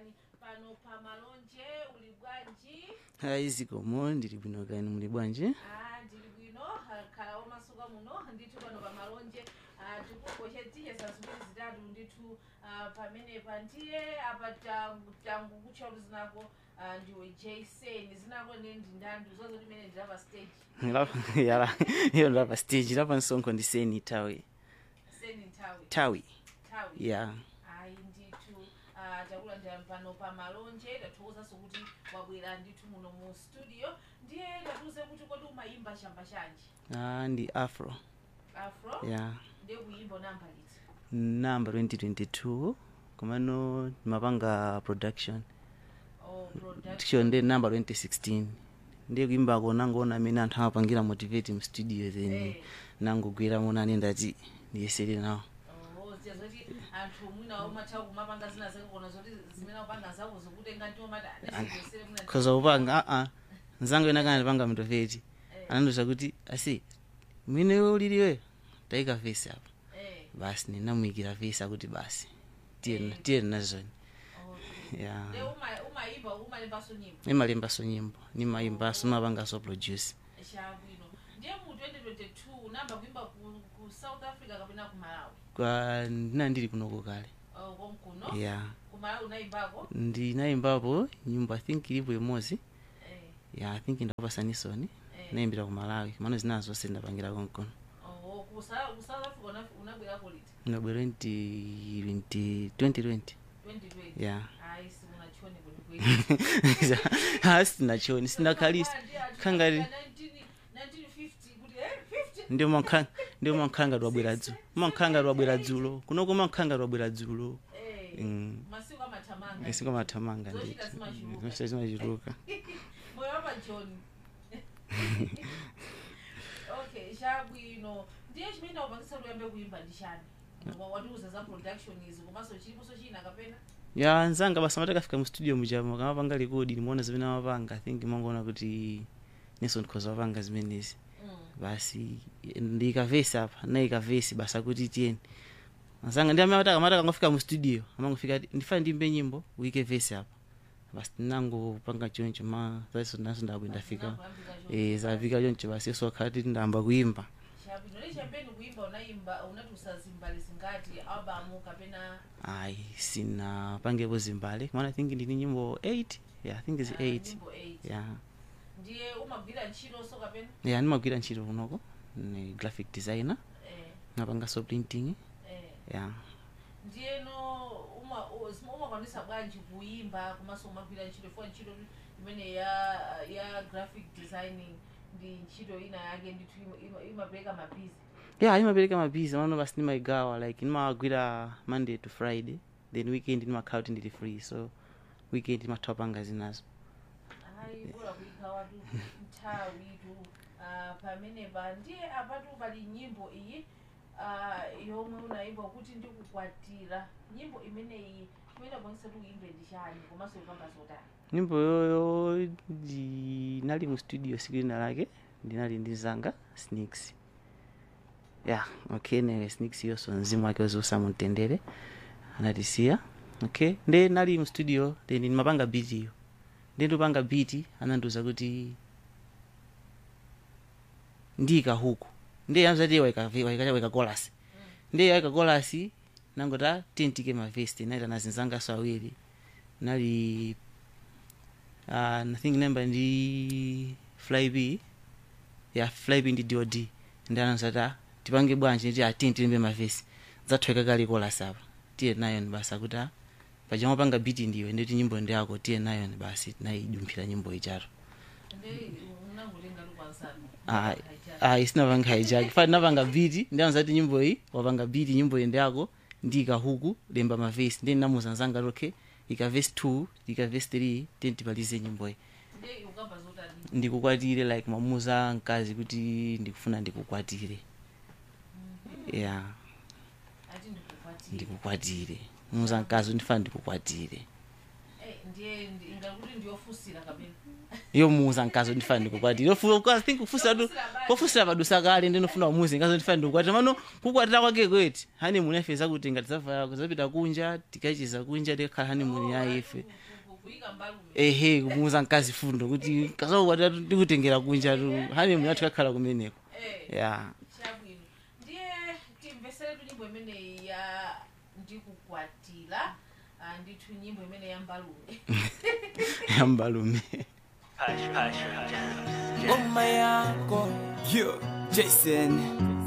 ndani pano pa malonje uli bwanji hayi zikomo ndili bwino kani muli bwanji Ah, ndili bwino ah, khala omasuka muno ndithu pano pa malonje ah, tikukoche tiye zazimene zitatu ndithu ah, pamenepa ndiye apa tangu tangu kutchaulu zinako ah, ndiwe jason zinako ne ndi ndandi zozo limene ndilapa stage Lapa- yala iyo ndilapa stage lapa msonkho ndiseni tawi seni nthawi tawi nthawi ya ayi ndithu ah, takulandira pano pa malonje tathokozanso kuti wabwera ndithu muno mu studio ndiye tatiuze kuti kodi umayimba chamba chanji ah, ndi afro afro ya ndiye kuyimba namba liti namba 2022 komano mapanga production oh, production ticho ndi namba 2016 ndiye kuimbako nangoona amene anthu amapangira motivate mu studio then Eh. nangogwera monani ndati ndiyesere nawo Oh, ziya zoti anthu mwina umatha kumapanga zina zake kona zoti zimene upanga zako zikutenga ndi omati adesere mwina khoza kupanga aa nzangu ena kana ndipanga motivate anandiuza kuti asi mwine we uliliwe tayika vesi apa eh basi ninamuyikira vesi akuti basi tiyeni tiyeni nazoni okay ya ndiye uma- umayimba umalembanso nyimbo nimalembaso nyimbo nimayimbaso nimapangaso produce chabwino ndiye mu 2022 namba kuimba ku, ku south africa kapena ku malawi kwa ndina ndili kunoko kale oh, komkuno ya ku malawi unayimbako ndinayimbapo nyimbo i think ilipo imodzi eh, ya i think ndapasanisoni eh. nayimbira ku malawi mano zina zonse ndapangira konkono oh, ku Sa- ku south africa una- unabwerako liti ndabwera 2020 2020 2020 ya ayi sikunachoni kwelikweli asi nachoni sindakhalisi khangati ndio mankhanga ndio mankhanga lwabwera dzulo mankhanga lwabwera dzulo kunoko mankhanga lwabwera dzulo Mm. masiku amathamanga isiko mathamanga Zochita zimachuluka. nditi zimachuluka moyo wapajoni okay chabwino ndiye chimene upangisa luyambe kuimba ndi chani Wa- watiuza za production izi komanso chiliponso china kapena ya nzanga basa matakafika mu studio muchama kamapanga rekodi nimaona zimene amapanga i think mangoona kuti neso ndikhoza wapanga zimenezi Mm. basi ndikavesi apa naikavesi basa kuti tiyeni azanga ndi amene amati akamati akangofika mu studio amangofika ati ndifane ndimbe nyimbo uyike vesi apa basi tinangopanga choncho ma zaso naso ndabwe ndafika Zinakuyambika choncho. eh zafika choncho basi yeso akhati ndayamba kuimba chabwino ndi champeni kuimba unayimba unatiusa zimbali zingati albamu kapena ayi sinapangepo zimbale kumana i think ndini nyimbo 8 yeah i think is ah, 8 nyimbo 8 yeah ndiye umagwira ntchitonso kapena yeah ndimagwira ntchito kunoko ni graphic designer eh, napangaso printing eh. yeah ndiyeno uma- u- umakwanisa bwanji kuimba komanso umagwira ntchito ifuna ntchito imene ya ya graphic designing ndi ntchito ina yake ndithu ima- ima- imapereka mabizi yeah imapereka mabizi mano basi nimaigawa like nimawagwira monday to friday then weekend nimakhala kuti ndili free so weekend ndimatha panga zinazo ayi bora kuikhawatu nthawitu ah, pamenepa ndiye apatu pali nyimbo iyi ah, yomwe unayimba kuti ndikukwatira nyimbo imeneyi imene upangisa kuti uimbe ndi chani komanso ikamba zotani nyimbo yoyo ndinali mu studio siku lina lake ndinali ndi zanga sneaks yeah okay newe sneaks yonso mzimu wake uziusamumtendere anatisiya okay nde nali mu studio then ndimapanga beat iyo nde ndipanga beat anandiuza kuti ndiyika huku nde yamzati waika golasi nde yaika golasi nangota tentike mavesti naita nazinzangaso awiri nali uh, I think namba ndi flyb ya flyb ndi dod ndi anazata tipange bwanji ndi atini tilimbe mavesi zathweka kali kolasi apa tiye nayoni basi akuti a pachama panga biti ndiwe nditi nyimbo ndi yako tiye nayoni basi tinayidumphira nyimbo ichato nde unangotenga tukwansanu Ah, ah, isinapanga haijaki fati napanga biti ndi anazati nyimbo iyi wapanga biti nyimbo iyi ndi yako ndiyika huku lemba mavesi ndi namuza nzanga lokhe ika vesi 2 ika vesi 3 teni tipalize nyimbo iyi nde ukamba zotani ndikukwatire like mamuza mkazi kuti ndikufuna ndikukwatire yeah ati ndikukwatira ndikukwatire muza mkazi kuti ndifuna ndikukwatire Eh, ndiye ndi- ingakuti ndiyofunsira kapena yomuuza mkazi ndifana ndikukwatira i think kufusira tu Yofusira basi. pofusira padusa kale ndinofuna umuzi mkazi ndifana ndikukwatira mano kukwatira kwake kweti honeymoon yafe zakuti ngati zavala kuzapita kunja tikachiza kunja tikakhala honeymoon ya ife Ku- ku- kuyika mbalume ehe kumuuza mkazi fundo kuti kasakukwatira tikutengera kunja tu honeymoon yathu kakhala kumeneko eh ya chabwino ndiye timveseretu nyimbo imeneyi ya ndikukwatira ah, ndithu nyimbo imene ya mbalume yambalume Ngoma yako yo Jason